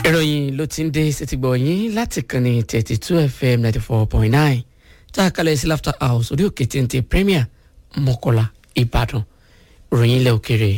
ìròyìn ló ti ń dé sétígbọ̀ yín láti kànnì thirty two fm ninety four point nine tá a kalẹ̀ sí laughter house orí òkè téńté premier mọ́kọ́lá ìbàdàn ìròyìn ilẹ̀ òkèrè.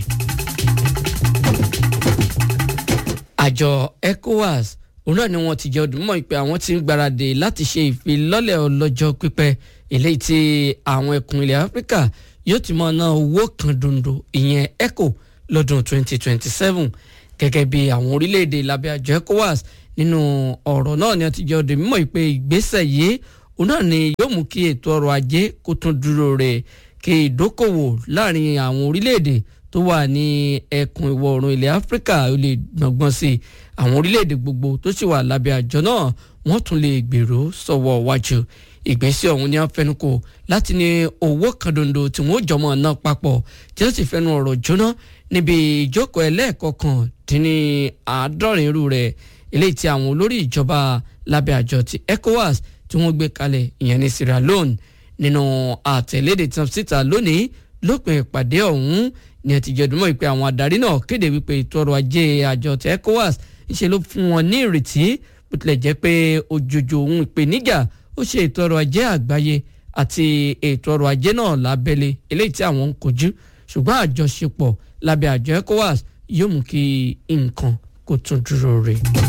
àjọ ecowas òun náà ni wọ́n ti jẹ́ ọdún mọ́ pé àwọn ti ń gbáradì láti ṣe ìfilọ́lẹ̀ ọlọ́jọ́ pípẹ́ eléyìí tí àwọn ẹkùn ilẹ̀ áfíríkà yóò ti máa ná owó kan dondo ìyẹn eco lọ́dún twenty twenty seven gẹ́gẹ́ bí àwọn orílẹ̀-èdè lábẹ́ àjọ ecowas nínú ọ̀rọ̀ náà ni wọ́n ti jẹ́ ọdún mímọ́ pé ìgbésẹ̀ yìí òun náà ni yóò mú kí ètò ọrọ̀ ajé kó tún dúró rẹ̀ kí ìdókòwò láàrin àwọn orílẹ̀-èdè tó wà ní ẹkùn ìwọ̀ oòrùn ilẹ̀ áfíríkà ó lè gbọ̀ngbọ̀n sí i àwọn orílẹ̀-èdè gbogbo tó sì wà lábẹ́ àjọ náà wọ́n tún lè gbèrò sọ̀wọ́ wájú ìgbésẹ̀ ọ̀hún ni wọ́n fẹnu kò láti ní owó kan dondo tí wọ́n jọmọ náà papọ̀ tí wọ́n sì fẹnu ọ̀rọ̀ jóná níbi ìjókòó ẹlẹ́ẹ̀kọ̀kan dín ní àádọ́rin irú rẹ̀ eléyìí tí àwọn olórí ìjọba lábẹ́ àjọ ti ECOWAS tí wọ́n gbé kalẹ̀ ìyẹn ní Sierra Leone nínú àtẹ̀lédè tí wọ́n síta lónìí lópin ìpàdé ọ̀hún ni ẹ ti jẹ́ dùnmọ́ ìpè àwọn adarí náà kéde wípé ètò ọrọ̀ ajé àjọ ti ECOWAS ńṣe ló fún wọn ní ìrètí bó tilẹ̀ jẹ́ pé òjòjò ohun ìpèníjà ó ṣe ètò ọrọ̀ ajé àgbáyé àti ètò ọrọ̀ ajé náà lábẹ́lé eléyìí tí àwọn ń kojú ṣùgbọ́n àjọṣepọ̀ lábẹ́ àjọ ECOWAS yóò mú kí nǹkan kó tún dúró rè.